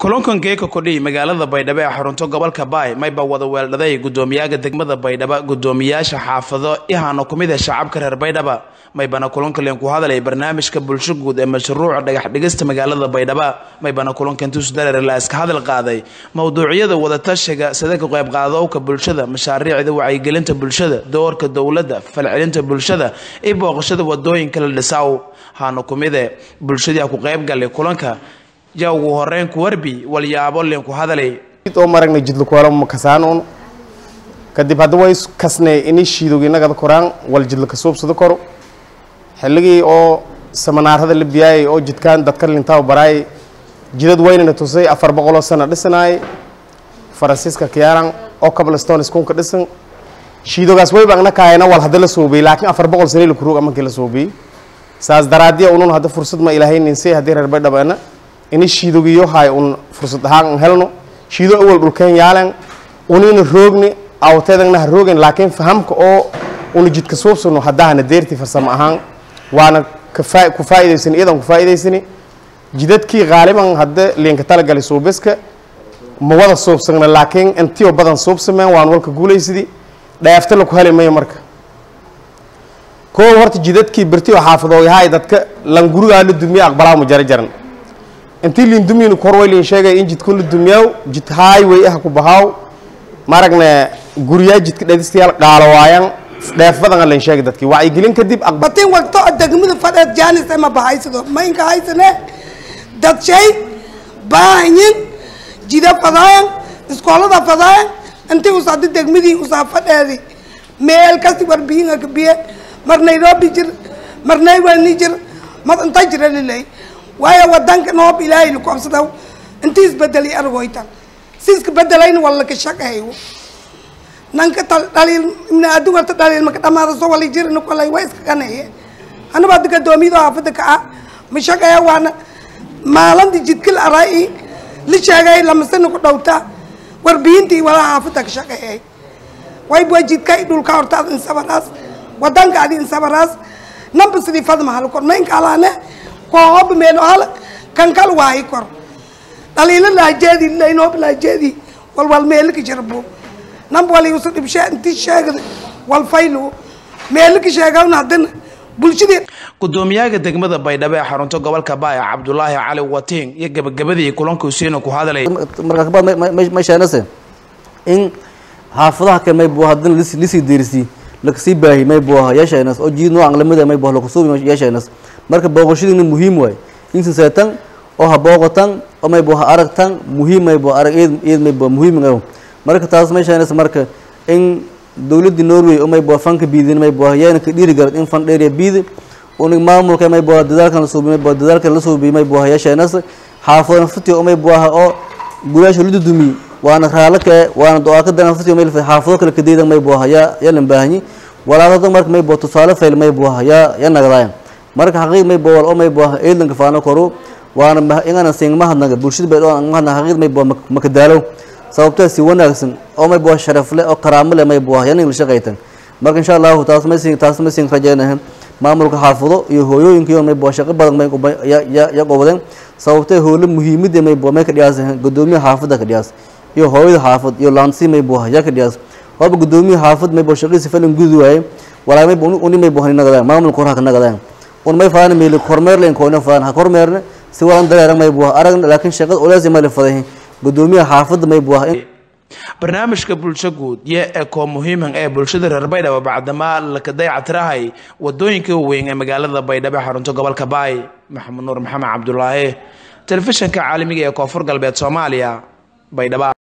kulankan geeka kordhiy magaalada baydhabo ee xarunto gobolka baay mayba wada weeldhaday gudoomiyaga degmada baydhabo gudoomiyaasha xaafado ihana ku mid ah shacabka reer baydhaba maybana kulankaleen ku hadalay barnaamijka bulsho guud ee mashruuca dhagax dhigista magaalada baydhaba maybana kulankan tusdareer la iska hadal qaaday mowduucyada wadatashiga sida ka qayb qaadowka bulshada mashaariicda wacyigelinta bulshada doorka dowladda falcelinta bulshada iyo booqashada wadooyinka la dhisaw hana ku mide bulshadii ku qayb galay kulanka yaa ugu horeyn ku warbi walyaabo leen ku hadalay oo maragna jidlakuwala makasaanon kadib hadda way kasnay ini shiidog inagada koraan wal jidla kasuubsado koro xilligii oo samanaarada la biyaayay oo jidkaan dadka lintaa baraayay jidad weynana tusay afar boqoloo sano dhisanaayay faransiiska kiyaaran oo kablastone iskuunka dhisan shiidogaas wayba agna kaayana wal hadda la soobiyey laakiin afar boqol sane la kuruug amankii la soobiyey saas daraadiya unun hadda fursad ma ilaahayninsay haddii reer baydhabeena ini shiidogiyo hay un fursad ahaan un helno shiido awal dhulkeen yaalan unina roogni awteedagna ha roogin laakiin fahamka oo una jidka suubsano haddahana deertii farsamo ahaan waana kafaa ku faa'idaysani iyadan ku faa'idaysani jidadkii qaaliban hadda liinka talagalay suubiska ma wada suubsagna laakiin intiyo badan suubsameen waan walka guulaysidii dhaafta laku heli mayo marka koow horta jidadkii berti oo xaafadooyahay dadka lan gurigaa la dumiye aqbalaa ma jara jaran intii liin dumiynu korway liin sheegay in jidkun la dumiyaaw jid highway ah ku bahaaw maragna guryaa jidka dhadistayaal qaalo waayaan dheef badan liin sheegay dadkii wacyigelin kadib batin wagto degmada fadheed jaanis ma bahaysado maynka haysane dad shay baahanyin jida fadaayan iskoolada fadaayan intii usadi degmadii usaa fadheedi meel kasti warbihinga kabiye mar nairobi jir mar naywani jir mar inta jira lilay waayo wadanka noob ilaahay laku absadaw intii isbedelay argoytan si iska bedelayna walla ka shaqeeyo nanka dhaliil ibna adu warta dhaliil maka dhamaada soo wali jirna kolay waa iska qaneeye anaba adiga doomiyada haafada ka ah ma shaqeeya waana maalinta jidkil araa la sheegay lamasana ku dhowta warbiyintii walaa haafada ka shaqeeyay way bua jidka dhulka hortaad insabaraas wadanka adi insabaraas namba sidii fadma halkor maynka alaane koob meel hal kan kal waayi kor dhaliilo laajeedi laynoob laajeedi wal wal meelka jirbo namba wali usu dhibshe inti sheegda wal faylu meelka sheegawna haddana bulshadii gudoomiyaga degmada baydhabo ee xarunto gobolka baaya cabdulaahi cali watiin iyo gabagabadii kulanka huseena ku hadalay markaa kabaad may sheenase in xaafadaha kale may buu haddana lisii deerisii lakasii baahi may buu aha yeesheenas oo jiid noocan lamida may buu lakusuubi yeesheenas marka booqashadiina muhiim waay insi seetan oo ha booqatan oo may buu ha aragtan muhiim may buu arag eed eed may buu muhiim ngaw marka taas may sheenas marka in dowladda norway oo may buu fanka biidin may buu yeena ka dhiiri garad in fan dheeriya biidi unig maamulka may buu dadaalkan la suubi may buu dadaalkan la suubi may buu yeesheenas xaafadan fati oo may buu oo gulaasha la dudumi waana raalaka waana do-aakadana fati may xaafado kale kadeedan may buu ya ya lan baahanyi walaadada marka may buu tusaale fayl may buu ya ya nagadayan marka xaqiiq may buu oo may buu eedanka faano koro waana ingana sing mahadnaga bulshada bay oo mahadna xaqiiq may buu makadaalo sababtoo si wanaagsan oo may buu sharaf leh oo karaamo leh may buu yanin la shaqaytan marka insha Allah taas may sing taas may sing rajaynahay maamulka xaafado iyo hooyooyinka may buu shaqo badan may ya ya ya qowdan sababtoo howlo muhiimada may buu may ka dhiyaasan gudoomiyaha xaafada ka dhiyaas iyo hooyada xaafad iyo laansi may buu ya ka dhiyaas hooba gudoomiyaha xaafad may buu shaqadiisa falan gudu waaye walaa may buu uni may buu nagadaan maamulka qoraha ka nagadaan un may faana meel kormeer leen koona faana ha kormeerna si walan dareeran may buu aragna laakiin shaqada olaasi ma la faday gudoomiyaha xaafadda may buu barnaamijka bulsho guud iyo ekoo muhiiman ee bulshada reer baydhabo bacdamaa laka dayactirahay wadooyinka weyn ee magaalada baydhabo xarunto gobolka baay maxamed nuur maxamed cabdulaahi telefishinka caalamiga ee koonfur galbeed soomaaliya baydhabo